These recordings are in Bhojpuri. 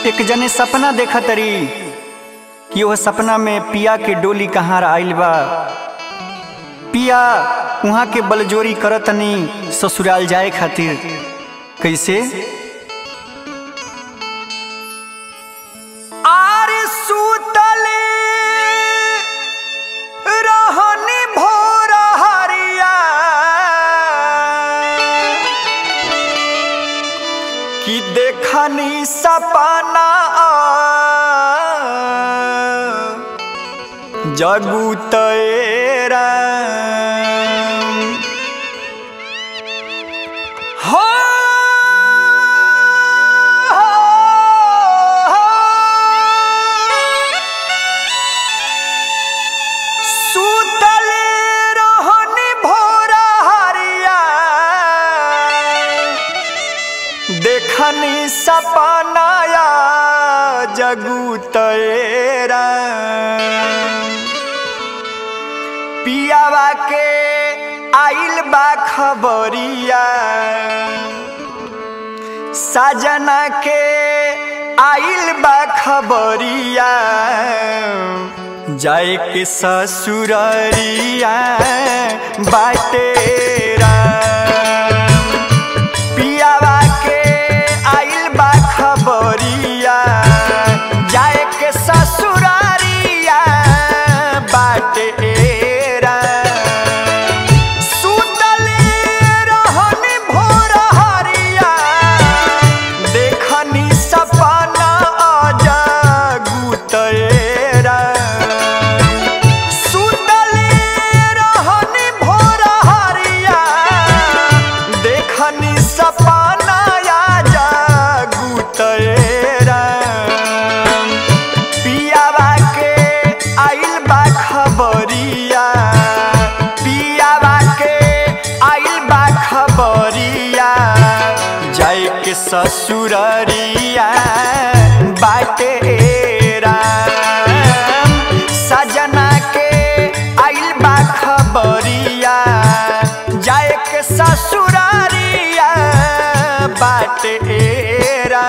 एक जने सपना देखा तरी कि वह सपना में पिया के डोली कहाँ आइल बा पिया वहाँ के बलजोरी करतनी ससुराल जाए खातिर कैसे आर सुतले रहनी भोर हरिया कि देखनी सपना जगू तेरा हो सुतले रहनी भोर हरिया देखनी सपनाया जगू तेरा पियावा के आइल बा खबरिया साजना के आइल बा खबरिया जाए के ससुररिया बाटेरा पियावा के आइल बा खबरिया जाए के ससुरारिया बाटेरा सुतले रहनी भोर हरिया देखनी सपना जगू तेरा सुतले रहनी भोर हरिया देखनी सपना जगू तेरा पियावा के आइल बा खबरिया पियावा के आइल बा खबरिया जाए के ससुररिया बाटेरा सजना के आइल बा खबरिया जाए के ससुरारिया बाटेरा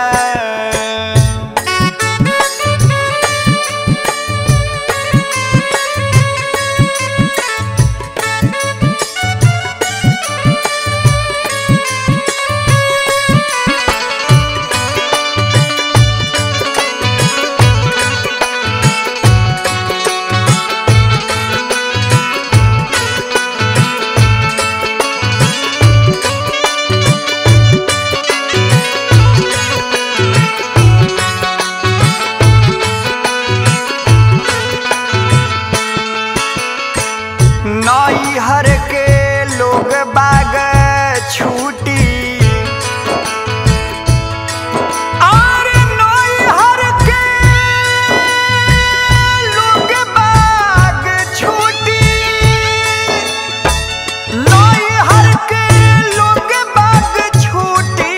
नैहर के लोग बाग छूटी और नैहर के लोग बाग छूटी नैहर के लोग बाग छूटी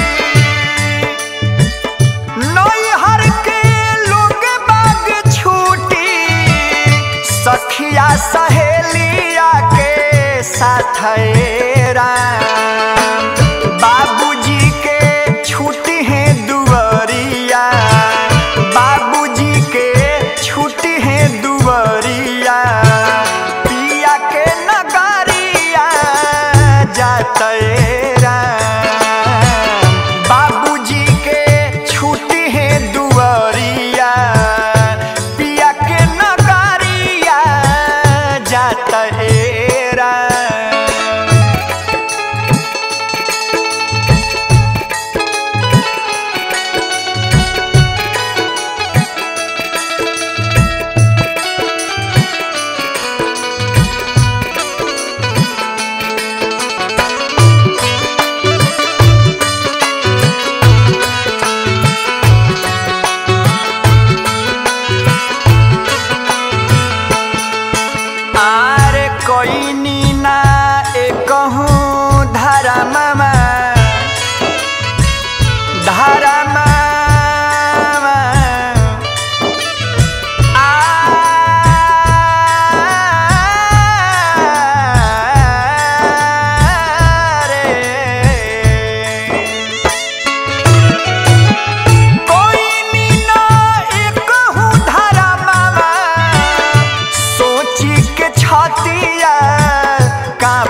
नैहर के लोग बाग छूटी सखिया सहेलिया के साथ बाबूजी के छुट्टी है दुवरिया बाबूजी के छुट्टी है दुवरिया पिया के नगरिया जातेरा बाबूजी के छुट्टी है दुवरिया पिया के नगरिया जातेरा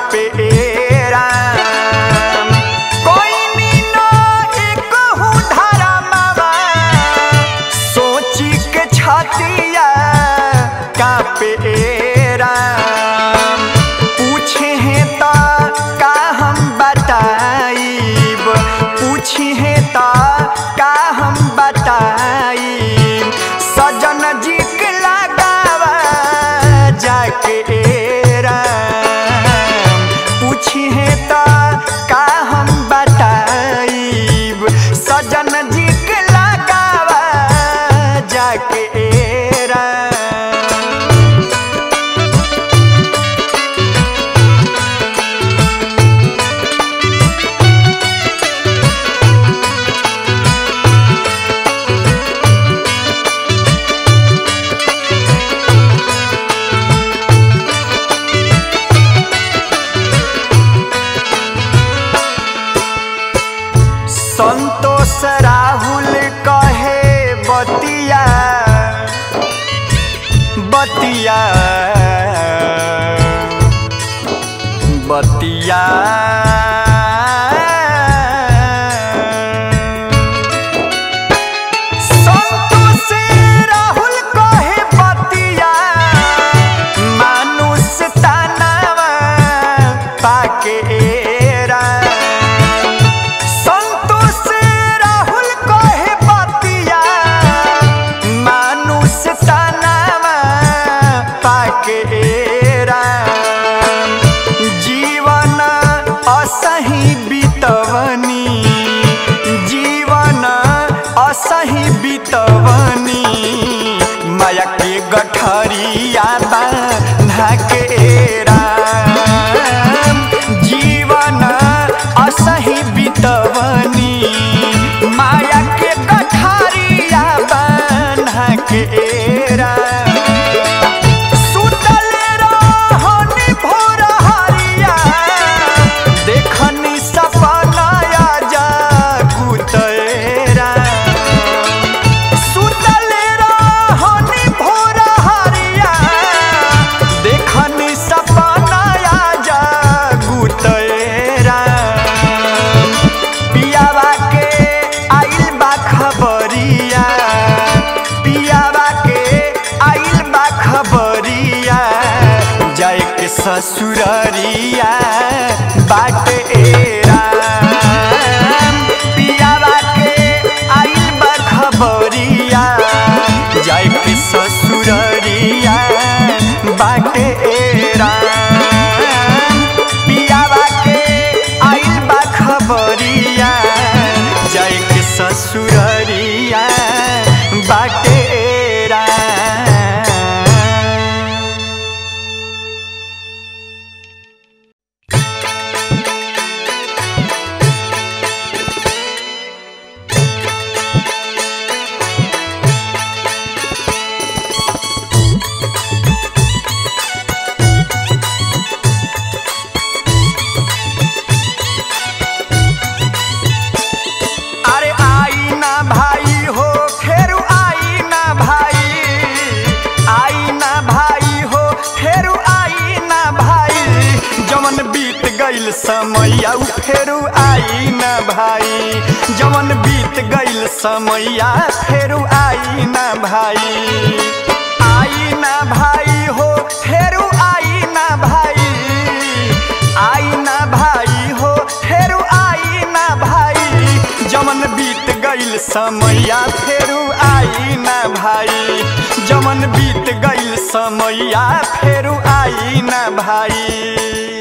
कापे राम कोई मीना एक हूँ धारा मावा सोची के छातिया कापे राम पूछे हैं ता का हम बताइब पूछे हैं ता का हम बताइब सजन जी के लगावा जाके राम पूछी है ता का हम बताइब सजन जी के लगावा जाके राम संतोष राहुल कहे बतिया बतिया बतिया संतोष राहुल कहे बतिया मानुष तानावा पाके राम संतोष राहुल कहे बतिया मानुष तनावा पाके राम जीवन असही बितवनी जीवन असही बितवनी माया के गठरिया बांधा के राम जीवन असही बितवनी माया के गठरिया बांधा के राम सुतल रहनी भोर हरिया देखनी सपनाया जागुतरा सुतल रहनी भोर हरिया देखनी सपनाया जागुतरा पियावा के आइल बा खबरिया पियावा के आइल बा खबरिया जाए के ससुररिया बाट राम पियावा के आइल बा खबरिया जाए के ससुररिया बाट राम पियावा के आइल बा खबरिया जाए के ससुररिया बाटे राम अरे आई ना भाई हो फेरू आई ना भाई आई ना भाई हो फेरू आई ना भाई जमन बीत गइल समैया उ फेरू आई ना भाई जमन बीत गइल समैया फेरू आई ना भाई आई ना भाई हो फेरू आई ना भाई आई ना भाई हो फेरू आई ना भाई जमन बीत गइल समैया फेरू आई ना भाई जमन बीत गइल समैया फेरू आई ना भाई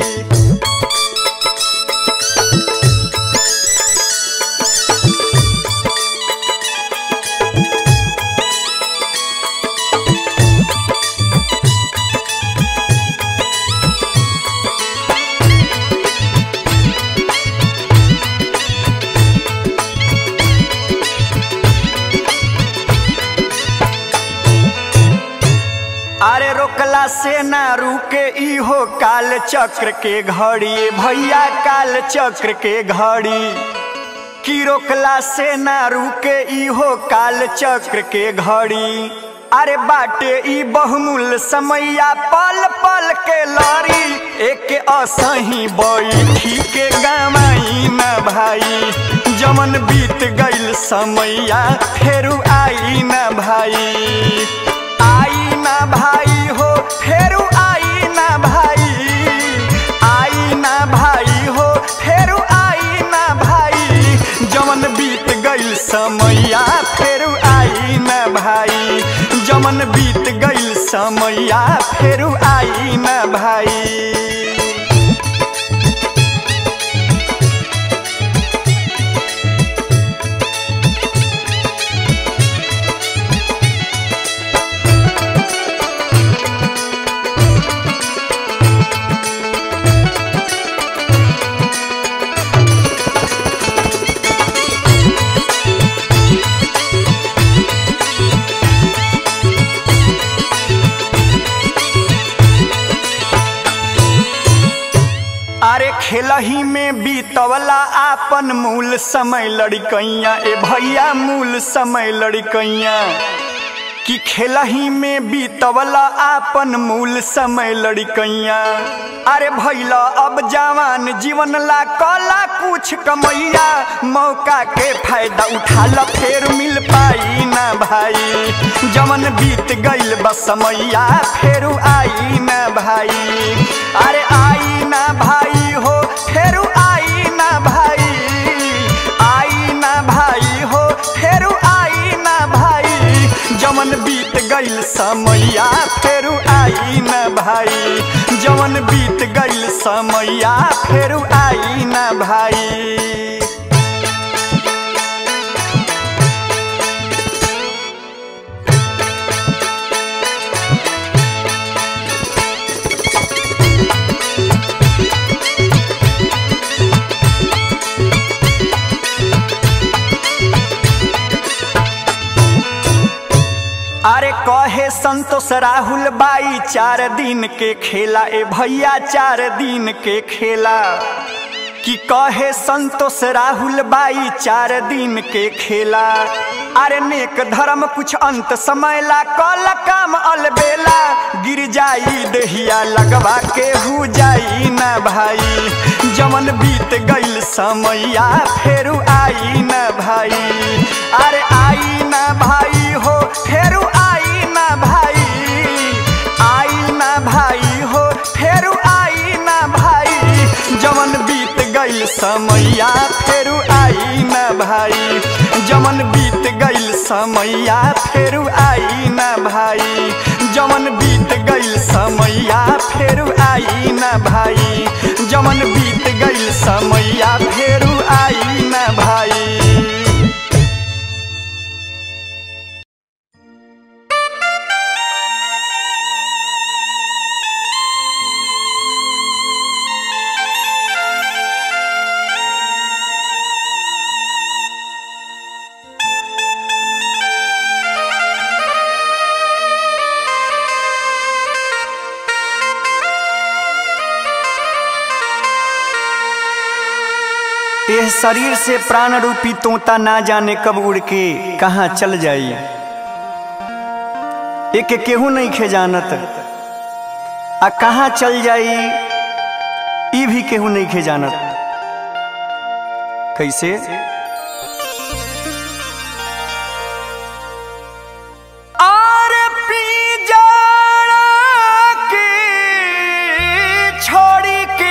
अरे रोकला से ना रुके इहो काल चक्र के घड़ी भैया काल चक्र के घड़ी की रोकला से ना रुके इहो काल चक्र के घड़ी अरे बाटे ई बहुमूल्य समैया पल पल के लड़ी एक असही बैठी के गमाई न भाई जमन बीत गईल समैया फेरू आई न भाई आई न भाई हो फेरू आई न भाई आई न भाई हो फेरू आई न भाई जमन बीत गईल समैया फेरू आई न भाई जमन बीत गईल समैया फेरू आई न भाई अरे खेलही में बीतवला आपन मूल समय लड़कैया ए भैया मूल समय लड़कैया कि खेलही में बीतवला आपन मूल समय लड़कैया अरे भैला अब जवान जीवन ला कला कुछ कमैया मौका के फायदा उठा ल फेर मिल पाई ना भाई जवन बीत गईल बस समैया फेरू आई ना भाई अरे आई ना भाई हो फेरू आई ना भाई आई ना भाई हो फेरू आई ना भाई जवन बीत गईल समैया फेरू आई ना भाई जवन बीत गईल समैया फेरू आई ना भाई अरे कहे संतोष राहुल बाई चार दिन के खेला ए भैया चार दिन के खेला कि कहे संतोष राहुल बाई चार दिन के खेला अरे नेक धर्म कुछ अंत समय ला कल काम अलबेला गिर जाई दहिया लगवा के हु जाई ना भाई जमन बीत गईल समैया फेरू आई ना भाई अरे आई ना भाई हो फेरू आई ना भाई आई ना भाई हो फेरू आई ना भाई जमन बीत गईल समैया फेरू आई ना भाई जमन बीत गईल समैया फेरू आई ना भाई जमन बीत गईल समैया फेरू आई ना भाई जमन बीत गईल समैया फेरू आई ना भाई यह शरीर से प्राण रूपी तोता ना जाने कब उड़ के कहाँ चल जाई एक केहू नहीं खे जानत आ कहाँ चल जाई ई भी केहू नहीं खे जानत कैसे आर पिंजरा के छोड़ी के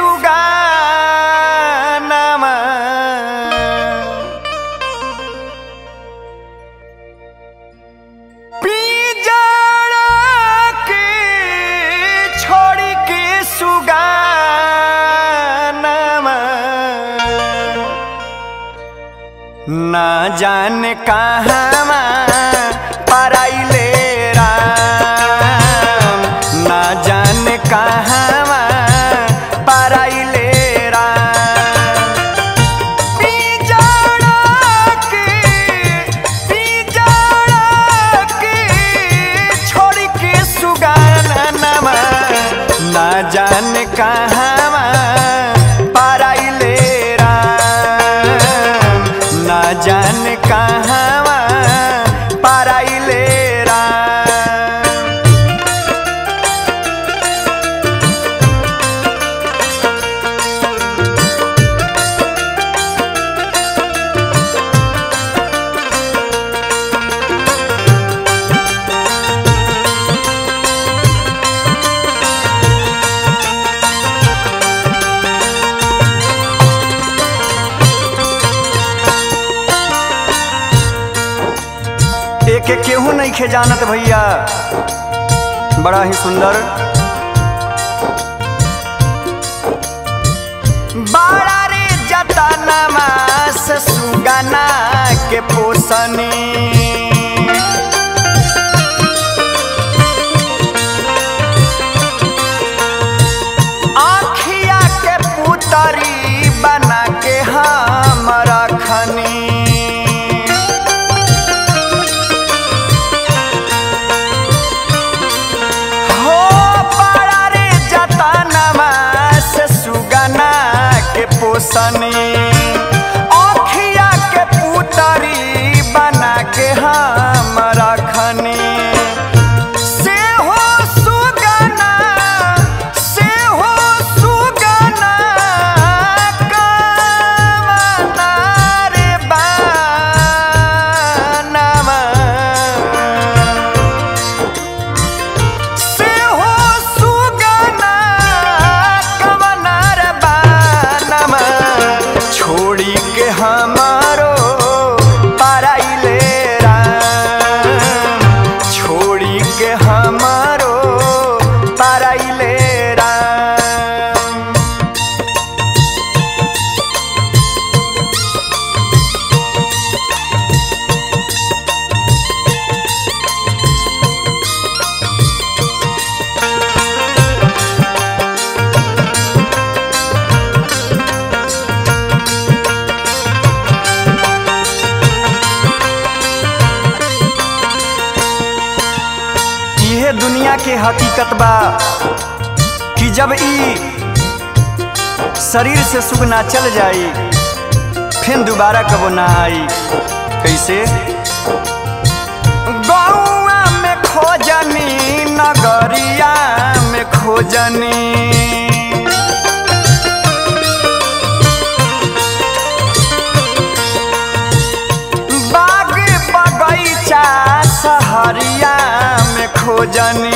सुगानमा पिंजरा के छोड़ी के सुगानमा ना जाने कहाँ पराइले राम ना जाने कहाँ पराइले राम पिंजरा के पिंजरा के छोड़ के सुगानमा ना जाने कहाँ पराइले राम ना जाने कहाँ के केहू नहीं खे जानत भैया बड़ा ही सुंदर बड़ा रे जतनमा से सुगना के पोसनी आँखिया के पुतरी बना के हम रखनी हो पारा रे जतनमा से सुगना के पोसनी आँखिया के पुतरी बना के हम रखनी से हो सुगना से हो सुगना कामना रे बानमा से हो सुगना कवनर बानमा छोड़ी के हमारो पराइले राम छोड़ी के हमारो पराइले राम इहे दुनिया के हकीकत बा कि जब ई शरीर से सुख ना चल जाई फिर दोबारा कबो ना आई कैसे गौआ में खोजनी नगरिया में खोजनी बाग बगैचा सहरिया में खोजनी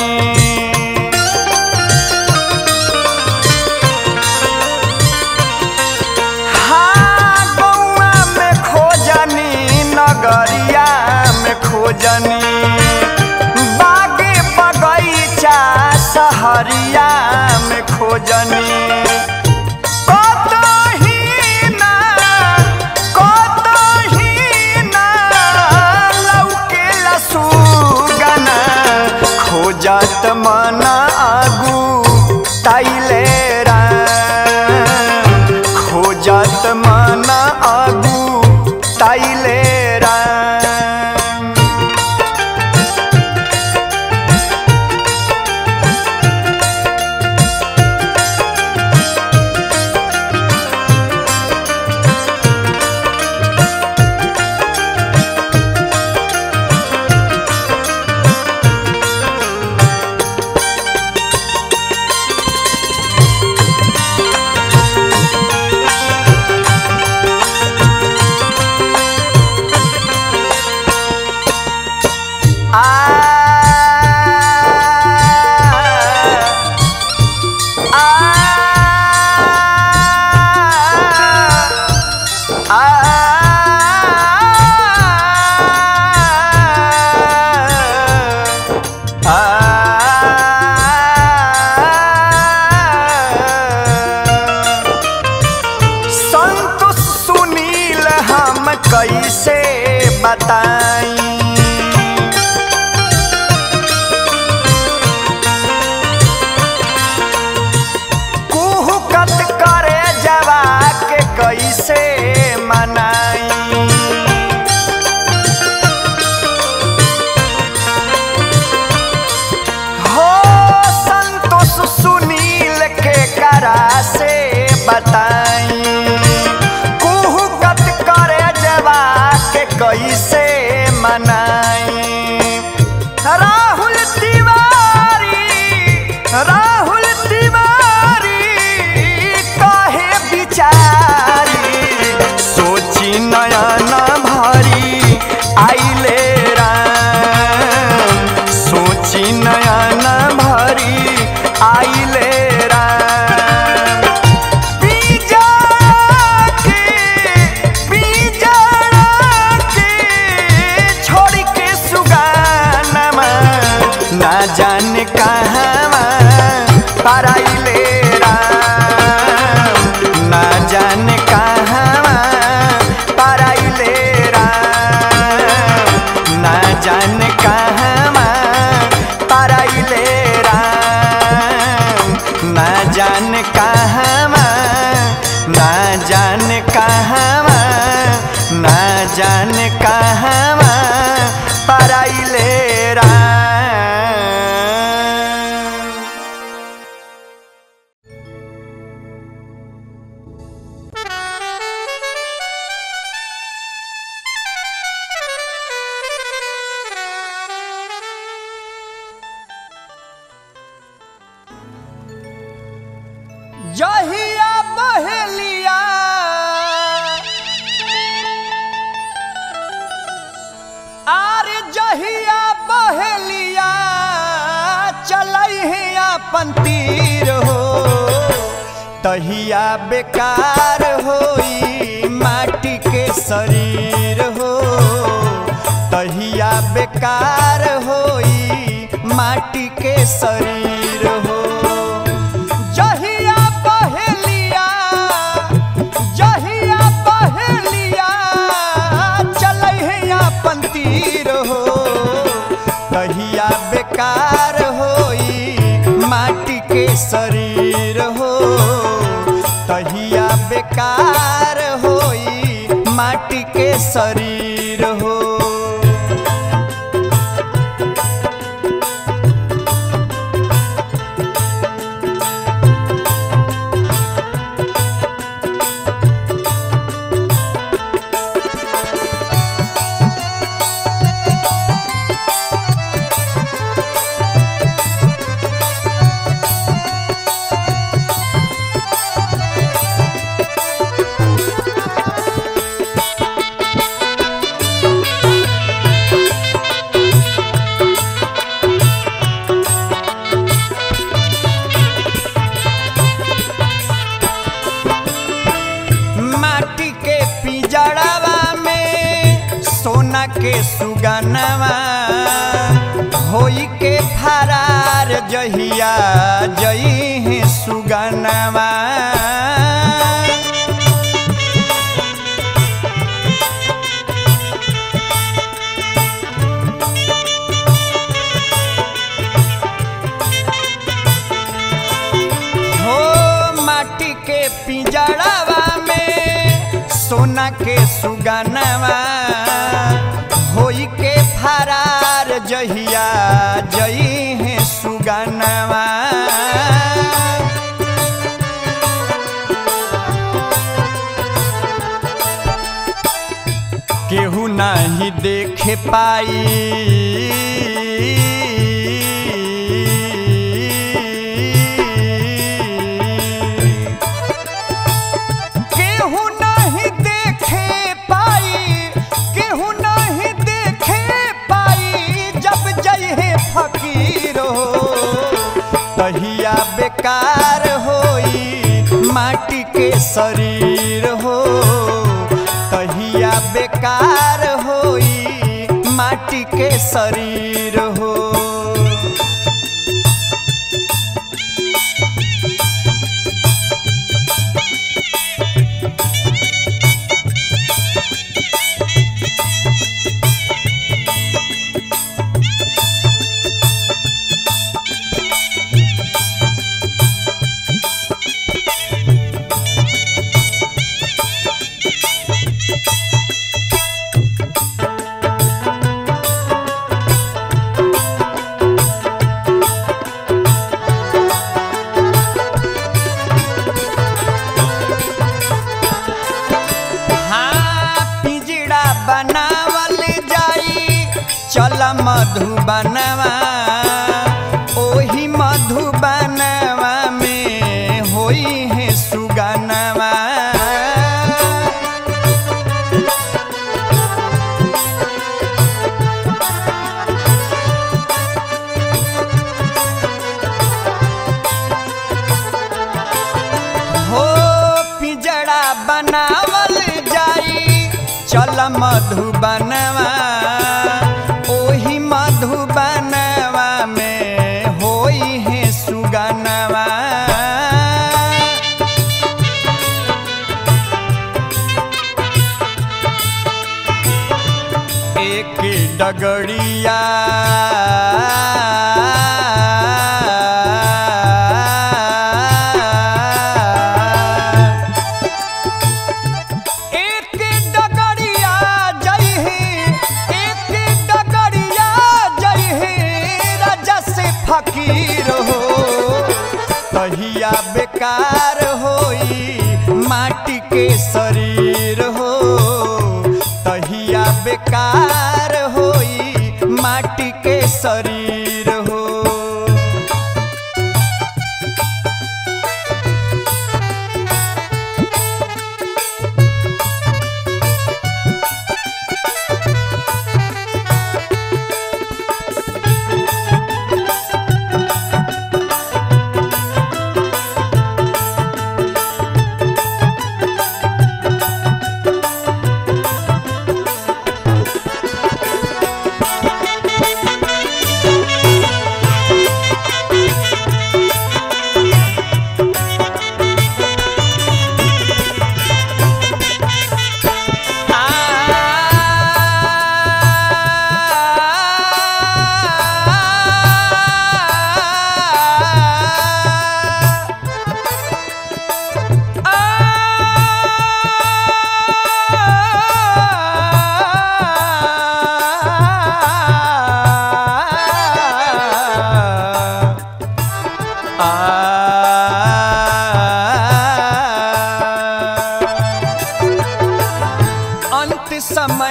हाँ गौआ में खोजनी नगरिया में खोजनी बाग बगैचा सहरिया में खोजनी कतही ना कतही ना लौकेला सुगना खोजत मन आगू ताइले राम खोजत मन आगू ताइले राम संतोष सुनील हम कैसे बताई कुहुकत करे जवा के कैसे मनाई हो संतोष सुनील के करा से बताई कुहुकत करे जवा के कैसे मनाई राहुल तिवारी राहुल तिवारी कहे बिचारी सोची नयन भरी आइले राम सोची नयन भरी आइले राम बीजा अपन तीर हो तहिया बेकार होई माटी के शरीर हो तहिया बेकार होई माटी के शरीर हो जहिया पहलिया जहिया पहलिया चलै है अपन तीर हो तहिया बेकार होई माटी के शरीर हो तहिया बेकार होई माटी के शरीर हो माटी के पिजड़ावा में सोना के सुगनवा होई के फरार जहिया जई है सुगनवा हो माटी के पिंजड़ावा में सोना के सुगनवा होई के फरार जहिया जई है सुगनवा केहू नहीं देखे पाई केहू नहीं देखे पाई केहू नहीं देखे पाई जब जय है फकीर हो तहिया बेकार होई माटी के शरीर हो तहिया बेकार होई माटी के शरीर हो हाँ पिंजड़ा बनावल जाई चल मधुबनवा ओही मधुबनवा में होई है सुगनवा हो पिंजड़ा बनावल जाई चल मधुबनवा ओही मधुबनवा में होई है सुगनवा एक डगड़िया एक डगड़िया जई है एक डगड़िया जई है राजा से फकीर हो तहिया बेकार होई माटी के शरीर हो तहिया बेकार होई माटी के शरीर हो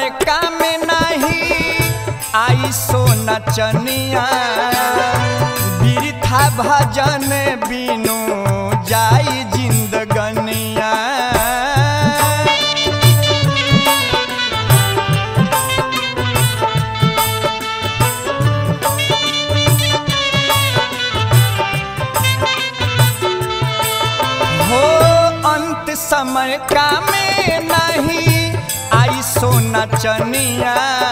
समय काम नहीं आई सो नचनिया बिरथा भजन बिनु जाई जिंदगनिया हो अंत समय का में नहीं आई सो नचनिया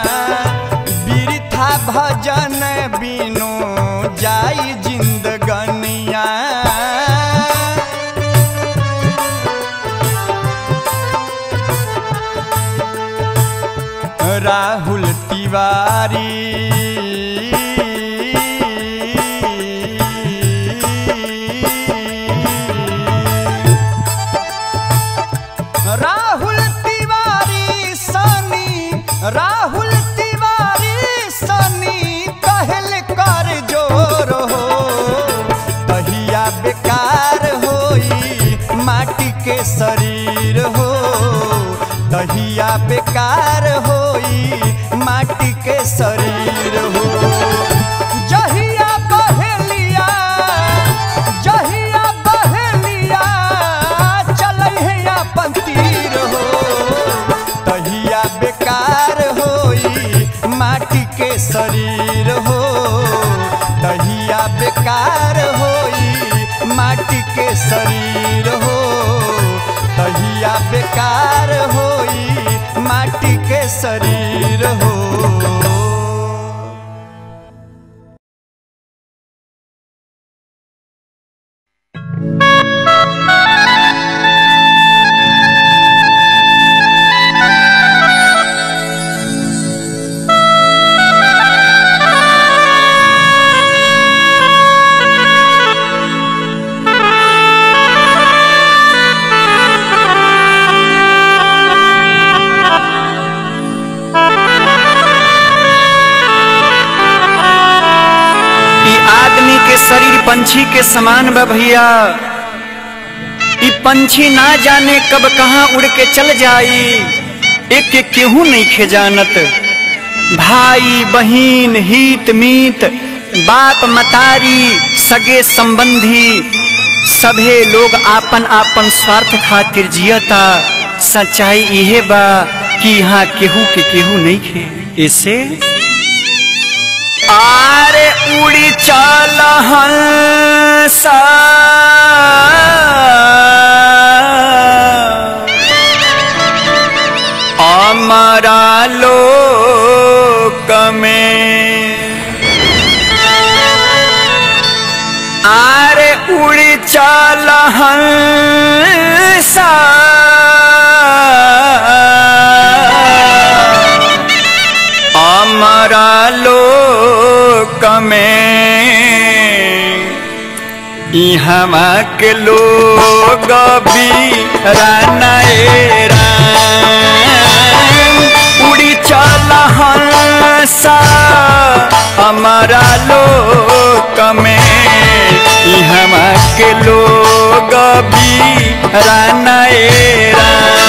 बिरथा भजन बिनु जाई जिंदगनिया राहुल तिवारी राहुल तिवारी सनी राहुल तिवारी सनी कहल कर जोर हो तहिया बेकार होई माटी के शरीर हो तहिया बेकार होई माटी के शरीर हो जहिया बहेलिया जहिया बहेलिया चलै है अपन तीर हो तहिया बेकार होई माटी के शरीर हो तहिया बेकार होई माटी के शरीर हो तहिया बेकार होई माटी के शरीर हो ई आदमी के शरीर पंछी के समान बा भैया ई पंछी ना जाने कब कहाँ उड़ के चल जाई एक के केहू नहीं खे जानत भाई बहिन हित मीत बाप मतारी सगे संबंधी सभे लोग आपन आपन स्वार्थ खातिर जियता सच्चाई इहे बा कि यहाँ केहू के केहू नहीं खे ऐसे आरे उड़ी चल हंसा अमरा लोक में आरे उड़ी चल हंसा अमरा लोक में इहमा के लोग भी रानाएरा उड़ी चल हंसा हमारा लोक में इहमा के लोग भी रानाएरा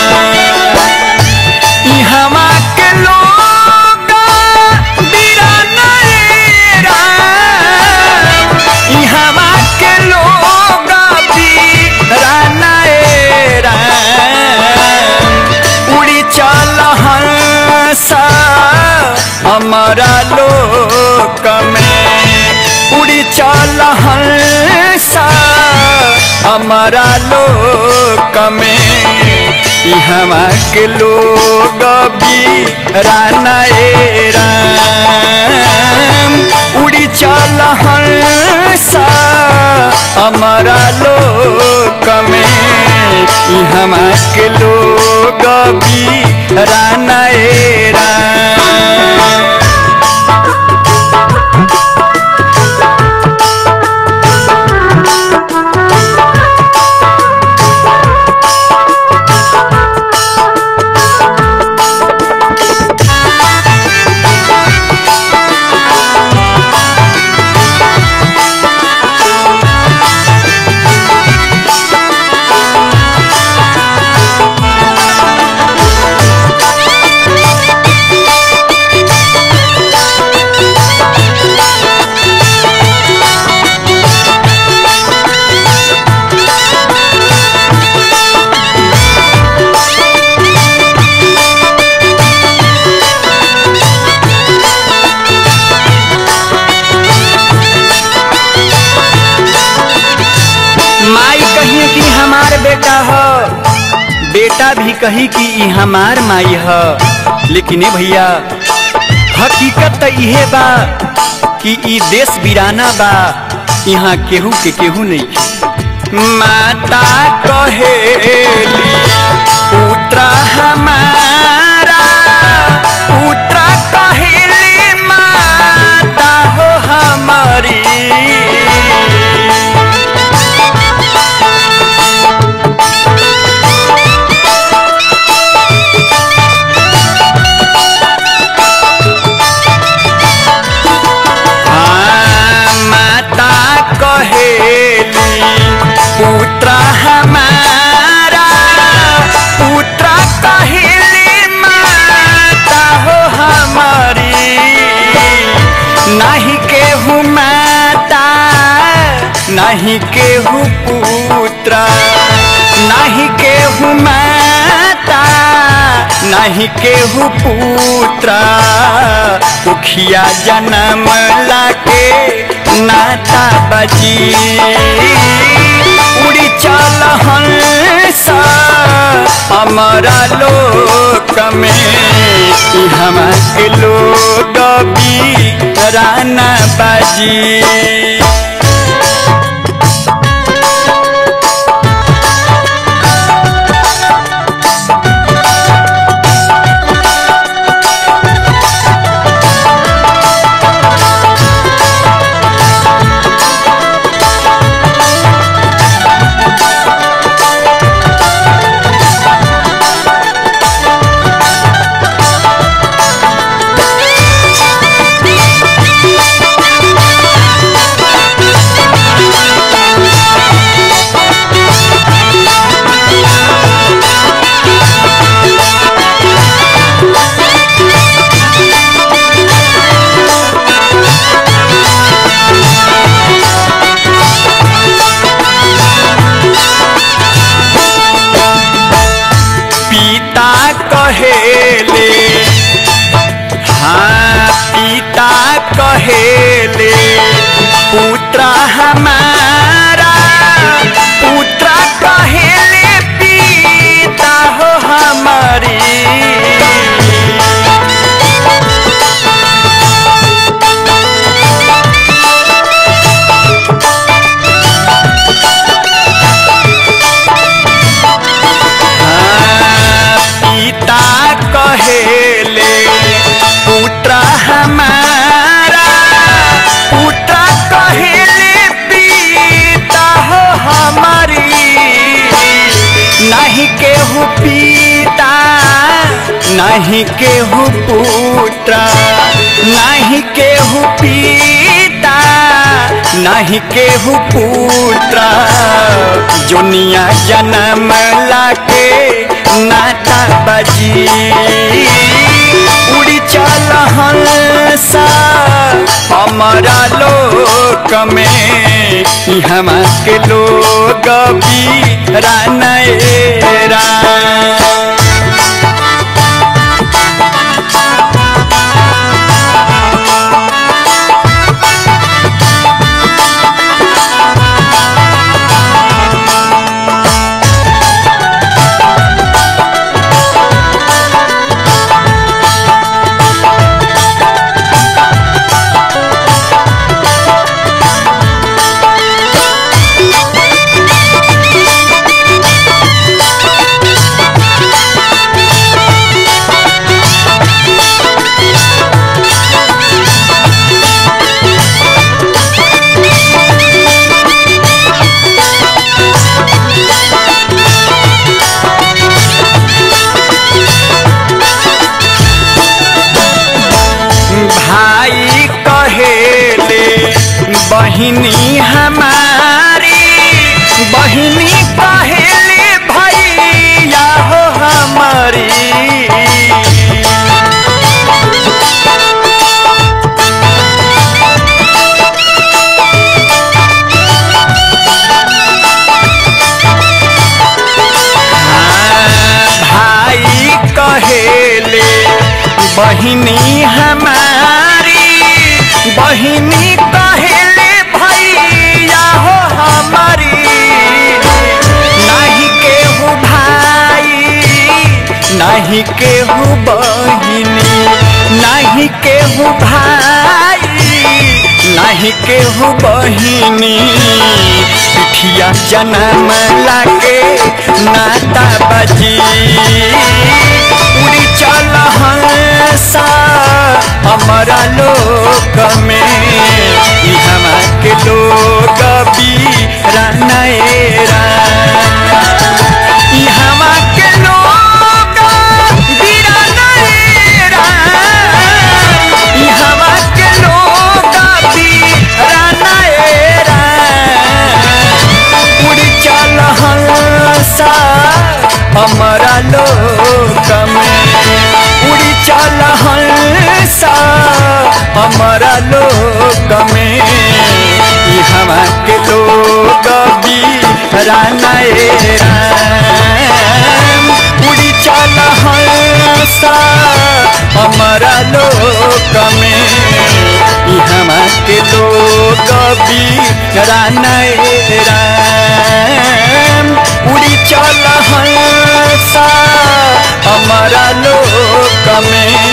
इहमा के लोग बिराना रे राम। इहमा के लोग बिराना रे राम। उड़ी चल हंसा हमारा लोक में उड़ी चल हंसा हमारा लोक में इहवा के लोग भी राना ए राम उड़ी चल हंसा हमारा लोक में इहवा के लोग भी राना ए राम बेटा भी कही कि ई हमार माई ह लेकिन ए भैया हकीकत त इहे बा कि ई देश वीराना बा यहाँ केहू के केहू नहीं माता कहेली पुत्र हमारा पुत्र कहेली माता हो हमारी हाँ, माता कहेली पुत्र हमारा पुत्र कहेली माता हो हमारी नहीं केहू माता नहीं केहू पुत्र नहीं केहू माता नहीं केहू पुत्र उखिया जन्म लाके नाता बजी उड़ी चल हंस हमारा लोक में ई हमार के लोग भी राना बाजी पिता कहेले हाँ पिता कहेले पुत्र हमारा पुत्र कहेले पिता हो हमारी पिता कहेले पुत्र हमारा पुत्र कहेले पिता हो हमारी नहीं केहू पिता नहीं केहू पुत्र नहीं केहू पिता नहीं केहू पुत्र जोनिया जन्म लाके नाता बजी उड़ी चल हंसा हमारा लोक में ई हमार के लोग भी रानएरा भाई कहेले बहिनी हमारी बहिनी कहेले भैया हो हमारी भाई कहेले बहिनी हमारी बहिनी कहेले भैया हो हमारी नहीं केहू भाई नाही केहू बहिनी नाही केहू भाई नाही केहू बहिनी पिठिया जन्म लागे नाता बजी उड़ी चल हंसा हमारा लोक में ई हमा के लोग बीरानेरा ई हमा के लोग बीरानेरा ई हमा के लोग बीरानेरा उड़ी चल हंसा हमारा लोक में उड़ी चल हंसा हमारा लोक में ई हवा के लोग बीरानेरा उड़ी चल हंसा हमारा लोक में ई हवा के लोग बीरानेरा उड़ी चल हंसा हमारा लोक में